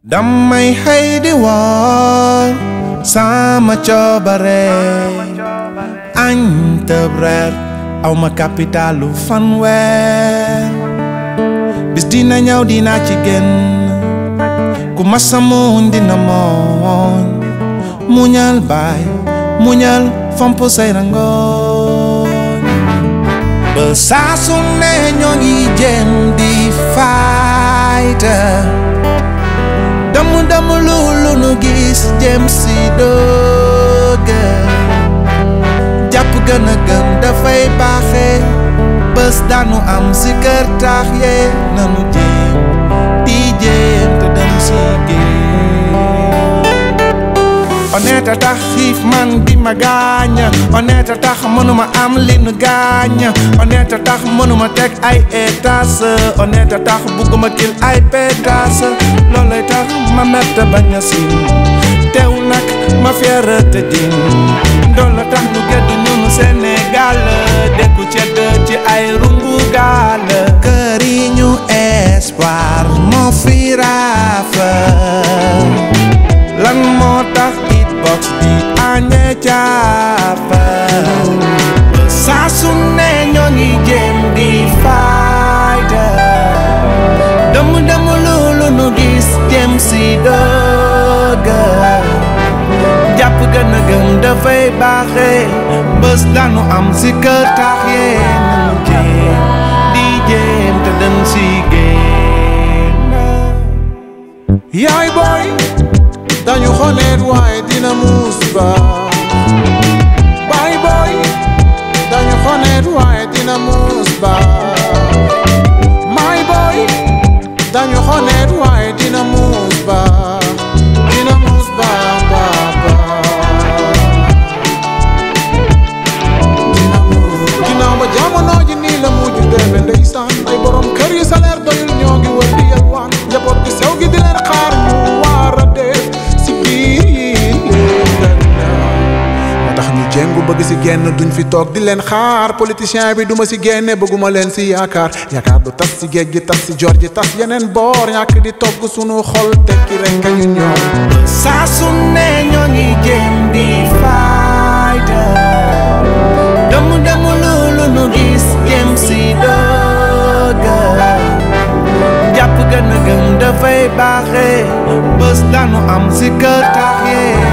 damay xëy di woor sama coobare añ tëb reer aw ma capitalu fanweer bis dina ñëw dina ci génn ku masa muñ dina mooñ muñal baay muñal fomp say rangooñ ba saa su ne ñoo ngi jéem di fayta damu damu loolu nu gis jëm si dooga jàpp gën a gëm dafay baaxe bés daanu am si kër taax yee nanu jéem di jéem te dem si géej honnête a tax xiif man di ma gaaña honnête a tax mënuma am li nu gaaña honnête a tax mënuma teg ay étage honnête a tax bugguma kil ay pétage loolay tax ma mette bañ a siin teew nag ma fiere te din ndool la tax nu geddu ñunu Sénégal dekku cedd ci ay rungu gaal kër yi ñu espoir moo fi raafa lan moo tax it box di añee caapa saa su ne ñoo ngi jéem di fayda dëmm dëmm loolu nu gis jéem si dëgga jàpp gën a gëm dafay baaxe bés daanu am si kër tax yee nanu jéem di jéem te dem si génn yaay booy dañu xoneet waaye dina muus ba baay booy dañu xoneet waaye dina muus ba maay booy dañu xoneet waaye dina muus ba dina muus ba ba ba dina muus ginnaaw ba jamono ji nii la mujj demee ndeysaan ay borom kër yi salaire doyul ñoo ngi wër di yalwaan njaboot gi sew gi di leen xaar ñu war a def si biir yi leen moo tax ñu jéngu bëgg si génn duñ fi toog di leen xaar politicien bi duma si génne bëgguma leen si yaakaar yaakaar du tas si géej gi tas si joor ji tas yeneen boor ñàkk di togg sunu xol tekki rek ñu ñoom saa su ne ñoo ngi jéem di fayda dëmm dëmm loolu nu gis jéem si dëgga jàpp gën a gëm dafay baaxe bés daanu am si kër tax yee